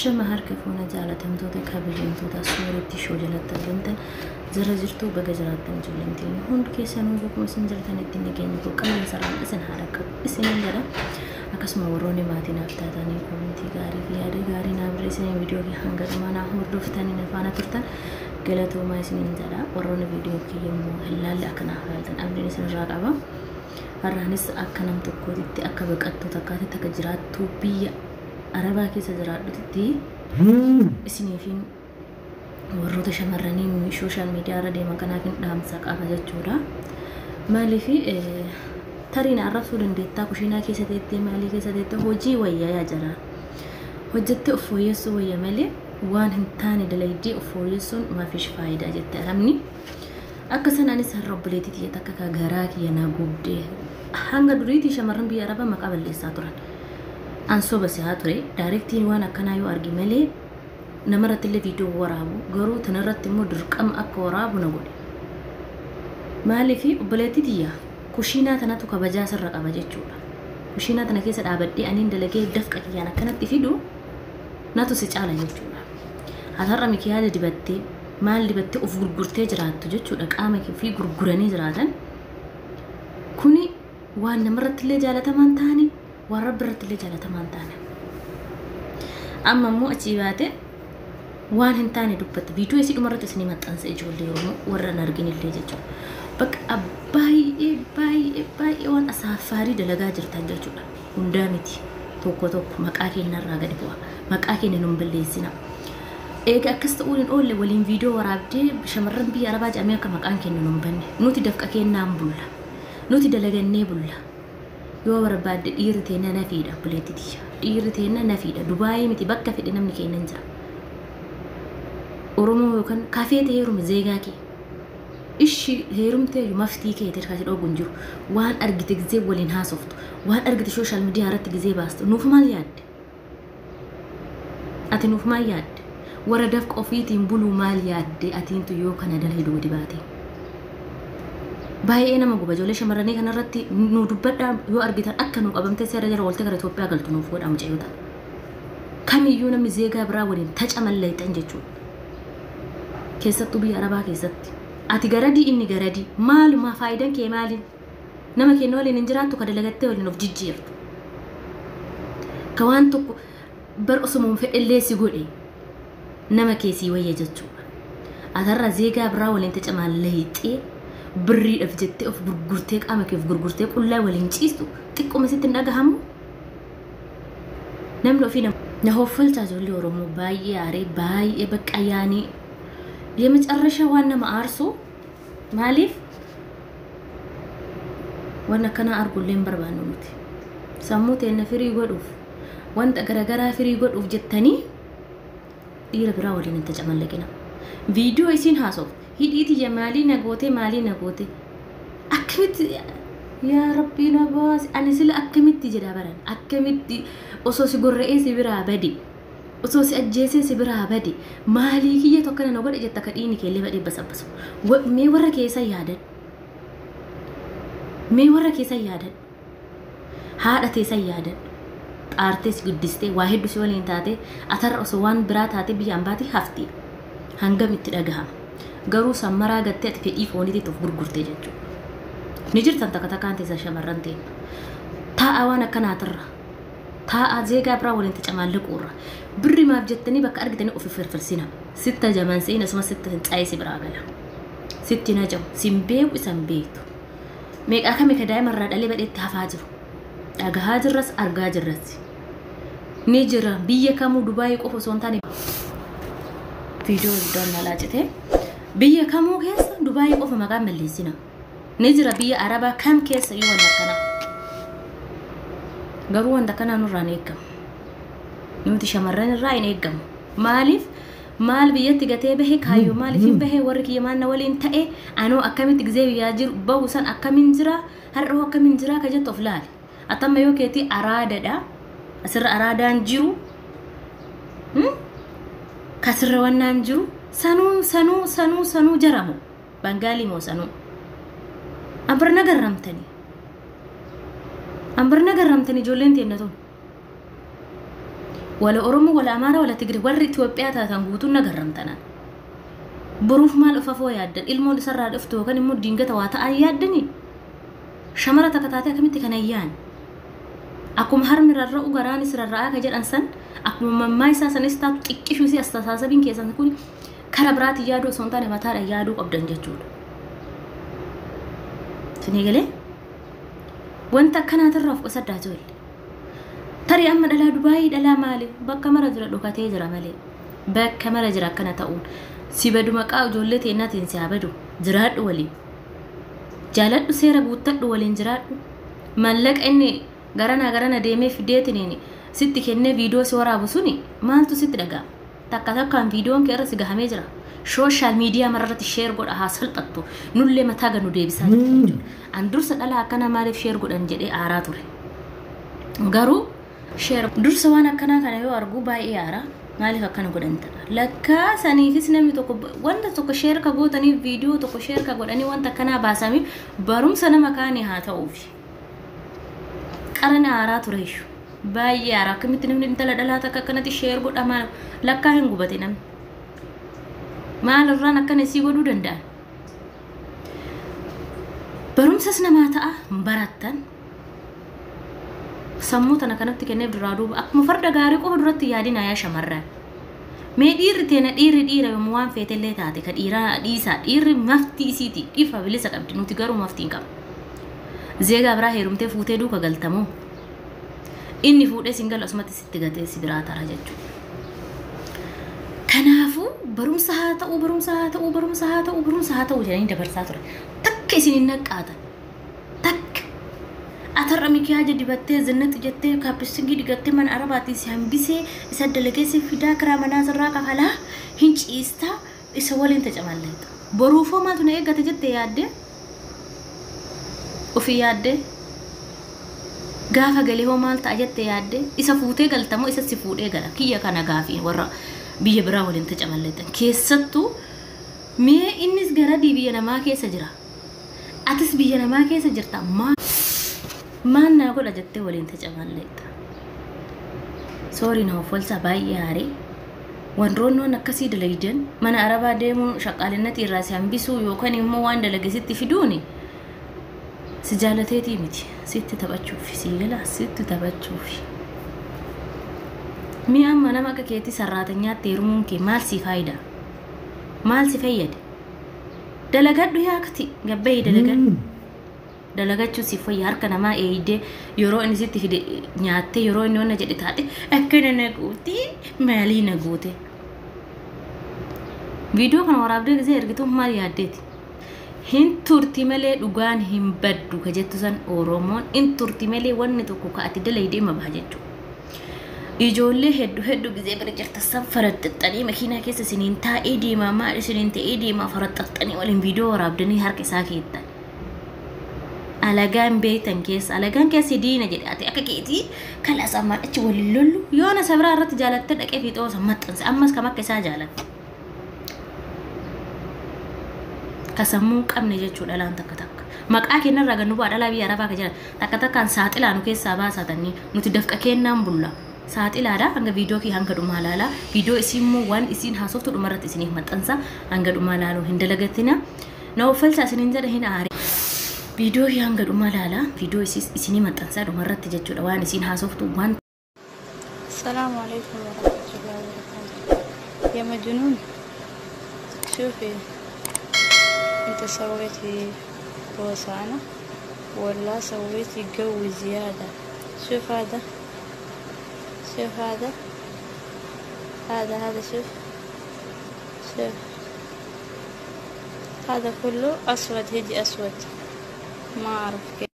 Ashama harka fuuna jaalatamtoota kabajamtoota sooretti shoo jalatti argamtan jara jirtuu baga jiraattan ijoolleen hundi keessanuu bakkuma isin jirtanitti nageenya koo qabeenya sararaan isin haadha qabu isiniin jedha akkasuma warroonni maatii naaf taatanii komintii gaarii fi yaada gaarii naaf barreessanii viidiyoo kee hanga dhumaa naaf hordoftanii na faana turtan galatoomaa isiniin jedha warroonni viidiyoo kee yommuu hin laalle akka naaf laaltan abdiin isinirraa qaba har'aanis akka nam tokkootitti akka baqattuu takkaatitti akka jiraattuu biyya arabaa keessa jiraadhutti isiniifin warroota shamarranii sooshaal miidiyaa irra deeman kanaafin dhaamsa qaba jechuudha. Maaliif tariin arrabsuu dandeettaa kushiinaa keessa teettee maalii keessa teettee hojii wayyaa yaa jira. Hojjettee of fooyyessuu wayya malee waan hin taane dalaydee of fooyyessuun maafish faayidaa jette alamni. Akka sanaanis har'a obboleettii xiyya takka ka garaa kiyya naa gubdee hanga duriitii shamarran biyya arabaa maqaa balleessaa turan. Ansoo basehaa ture daayirektiin waan akkanaa yoo argi malee namarratti illee viidiyoo waraabu garuu tanarratti immoo dirqama akka waraabu na godhe. Maaliif obboleettii xiyya kushiinaa tanatu kabajaa sirra qaba jechuudha. Kushiinaa tana keessa dhaabadhee aniin dalagee dafqa kiyyaan akkanatti fidu natu si caala jechuudha. Hatarra mikiyaada dibattee maal dibattee of gurgurtee jiraattu jechuudha qaama fi gurguranii jiraatan. Kuni waan namarratti illee jaalatamaan ta'anii waan rabbi irratti illee jaalatamaan taane. Amma immoo achii baate waan hin taane dubbatte viidiyoo isii dhumarratti isinii maxxansa ijoollee Oromoo warra hin argin illee jechuudha. Bakka baay'ee baay'ee baay'ee waan asaaffaarii dalagaa jirtan jechuudha. Hundaa miti tokko tokko maqaa keenyarraa gadi bu'a. Maqaa keenya nun balleessina. Egaa akkas ta'uun hin oolle waliin viidiyoo waraabdee shamarran biyya arabaa jedhamee akka maqaan keenya nun banne nuti dafqa kennaan bulla. Nuti dalagannee bulla. yoo barbaadde dhiirri teenya nafiidha buleetti tiyya dhiirri teenya nafiidha dubaayii miti bakka fedhe namni keenya jira oromoo yookaan kafee ta'e heerume zeegaa kee ishi heerumtee maftii kee ta'e kasi dhoowwu hin jiru waan argite gizee waliin haasoftu waan argite sooshaal miidiyaa irratti gizee baastu nuuf maal yaadde ati nuuf maal yaadde warra dafqa ofiitiin buluu maal yaadde atiintu yoo kana dalee doodi baatee. baay'ee nama guba ijoollee shamarranii kanarratti nu dubbadhaa yoo argitan akka nu qabamtee seera jara waltee gara Itoophiyaa galtu nuuf godhamu ceeyota. Kamiyyuu namni zeegaa biraa waliin taca mallayxan jechuudha. Keessattuu biyya Arabaa keessatti. Ati garadii inni garadii maaluma faayidaan kee maali? Nama keenya waliin hin jiraattu ka dalagattee waliin of jijjiirtu. Ka waan tokko bar osuma fedhellee si godhe nama keessii wayya jechuudha. Atarra zeegaa biraa waliin taca mallayxee birriidhaaf jettee of gurgurtee qaama kee of gurgurtee qullaa waliin ciistu xiqquma sitti hin dhagahamu. Namni ofii na hoffolchaa ijoollee Oromoo baay'ee aaree baay'ee bakka yaanii የመጨረሻ ዋን nama aarsu maaliif waan akkana argullee hin barbaannu nuti sammuu teenya firii godhuuf wanta garagaraa firii godhuuf jettanii dhiira biraa waliin hin tacamallaqina viidiyoo isiin haasoftu hidhiiti maalii nagootee maalii nagootee akkamitti yaa rabbii na baasi ani sila akkamitti jedha baran akkamitti osoo si gorra'ee si biraa bade osoo si ajjeesee si biraa bade maalii kiyya tokko na godhe jetta ka dhiini keellee badhee basabbasu mee warra keessa yaadan mee warra keessa yaadan haadha teessan yaadan xaartees guddistee waa hedduu si waliin taate atarra osoo waan biraa taate biyyaan baate hafti hangam itti dhagahama garuu sammaraa gattee ati fedhii fooniitiif of gurgurtee jechuudha. Ni jirtan takka takkaan teessa shamarran teenya. Taa'aa waan akkanaatirra. Taa'aa zeegaa biraa waliin tacamaalliquurra. Birri maaf jettanii bakka argitanii ofi firfirsina. Sitta jaman se'in asuma sitta fincaa'ee si biraa gala. Sitti na jamu sin beeku isan beektu. Meeqaa kami ka daa'imarraa dhalee badheetti hafaa jiru. Dhagahaa jirras argaa jirras. Ni jira biyya kamuu Dubaayii qofa osoo hin taane. Viidiyoo guddaan na laacitee. biyya kamuu keessa dubaayii qofa maqaan balleessina ni jira biyya arabaa kam keessa yoo wanta akkana garuu wanta akkanaa nurraa hin eeggamu nuti shamarran irraa hin eeggamu maaliif maal biyyatti gatee bahe kaayyoo maaliif hin bahe warri kiyya maanna waliin ta'e anoo akkamitti gizee biyyaa jiru bahu san akkamiin jira har'oo akkamiin jira ka jettu of laali atamma yoo keetii araadadha asirra araadaan jiru kasirra wannaan jiru sanuu sanuu sanuu sanuu jaramu bangaalii moo sanuu ambarna garramtanii ambarna garramtanii ijoolleen teenya tun wala oromoo wala amaaraa wala tigri warri itiyoophiyaa taatan guutuun nagarramtanaan boruuf maal ufafoo yaaddan ilmoon isarraa dhuftu yookaan immoo diingata waa ta'an yaaddanii shamara takka taatee akkamitti kan ayyaan akkuma harmi rarra'u garaanis rarra'aa ka jedhan san akkuma mammaa isaa sanis taatu xiqqishuu si astaasabiin keessan kun kara biraatti yaaduu osoo hin taane mataadhaan yaaduu qabdan jechuudha. Sinii galee wanta akkanaatirraa of qusaddaa ijoollee. Tarii amma dhalaa Dubaayii dhalaa maali? Bakka mara jira dhokatee jira malee. Bakka mara jira akkana ta'uun. Si badu maqaa ijoollee teennaatiin si haa badu. Jiraadhu waliin. Jaaladhu seera guuttadhu waliin jiraadhu. Mallaqa inni garana garana deemee fideetiniin sitti kennee viidiyoo si waraabu suni maaltu sitti dhaga'ama? Takka takkaan viidiyoon kee irra si gahamee jira. Sooshaal miidiyaa mararratti sheer godha haa salphattu. Nullee mataa ganu deebisaa jirti jechuudha. An dursa dhala akkana maaliif sheer godhan jedhee aaraa ture. Garuu sheer dursa waan akkanaa kana yoo argu baay'ee aaraa. maaliif akkana godhan ta'a lakkaa saniifis namni tokko wanta tokko sheer ka gootaniif viidiyoo tokko sheer ka godhanii wanta akkanaa baasanii barumsa nama kaanii haa ta'uufi qarana aaraa ture ishu baay'ee aaraa akkamitti namni intala dhalaa takka akkanatti sheer godha maal lakkaa hin gubate namni maal irraan akkana isii godhuu danda'an barumsas namaa ta'a barattan sammuu tana kanatti kenneef duraa duuba akkuma farda gaarii qofa duratti yaadina yaa shamarran mee dhiirri teena dhiirri dhiira yommuu waan feetellee taate ka dhiiraa dhiisaa dhiirri maftii isiiti dhiifa bilisa qabdi nuti garuu maftii hin qabnu zeegaa biraa heerumtee fuutee duuka galtamoo inni fuudhee singal asumatti sitti gatee si biraa tara jechuudha. Kanaafuu barumsa haa ta'uu barumsa haa ta'uu barumsa haa ta'uu barumsa haa ta'uu jedhanii dabarsaa ture takka isin hin naqqaatan takka atarra mikiyaaja dibattee zinnatti jettee kaappisingii digattee mana arabaatti si hambisee isa dalageesse fidaa karaa manaa sirraa kafalaa hin ciistaa isa waliin tacamaalleeta. Boruufoo maaltu na eeggate jettee yaaddee ofii yaaddee gaafa galee hoo maal ta'a jettee yaaddee isa fuutee galtamoo isa si fuudhee gala kiyya kana gaafii warra biyya biraa waliin tacamalleetan keessattuu mee innis garadii biyya namaa keessa jira atis biyya namaa keessa jirta maa maan naa godha jettee waliin tacamalleetta soorii na offolsaa baay'ee haarii wanroonnoon akkasii dalaydan mana arabaa deemuun shaqaalinnatii irraa si hambisuu yookaan immoo waan dalagesitti fiduuni si jaalateetii miti sitti taphachuufi si gala sitti taphachuufi mi amma nama akka keetti sarraatanyaatti heerumuun kee maal si faayida maal si fayyada dalagadhu yaakti gabbayii dalagadhu dalagachuu si fayya harka namaa eeydee yeroo inni sitti fide nyaattee yeroo inni onna jedhe taate akkana na goote maalii na goote viidiyoo kana waraabdee gisee ergituun maal yaaddeeti hin turti malee dhugaan hin baddu ka jettu san oromoon hin turti malee wanni tokko ka ati dalaydee ma baha jechuudha. Ijoollee hedduu hedduu gisee bira jirta san faraxxaxxanii makiinaa keessa isiniin taa'ee deemaa maal isiniin ta'ee deemaa faraxxaxxanii waliin viidiyoo waraabdanii harka isaa keettan. Alagaan beektan keessa alagaan keessa diina jedhe ati akka keetii kalaasaa maal achi waliin lollu yoona sabraa irratti jaalattee dhaqee fiixoo san maxxanse ammas kam akka isaa jaalatte. kasammuu qabne jechuudha laan takka takka maqaa kennarraa gannu bu'aa dhalaa biyya arabaa ka jedhan takka takkaan saaxilaa nu keessaa baasatanii nuti dafqa kennaan bulla saaxilaadha hanga viidiyoo kee hanga dhumaa laalaa viidiyoo isiin immoo waan isiin haasoftu dhumarratti isiniif maxxansa hanga dhumaa laaluu hin dalagatina na uffalcha isiniin jedha hin aare viidiyoo kee hanga dhumaa laalaa viidiyoo isinii maxxansaa dhumarratti jechuudha waan isiin haasoftu waan السلام عليكم ورحمة الله وبركاته يا مجنون شوفي انت سويتي بوسانة ولا سويتي جو زيادة شوف هذا شوف هذا هذا هذا شوف شوف هذا كله أسود هدي أسود ما أعرف كيف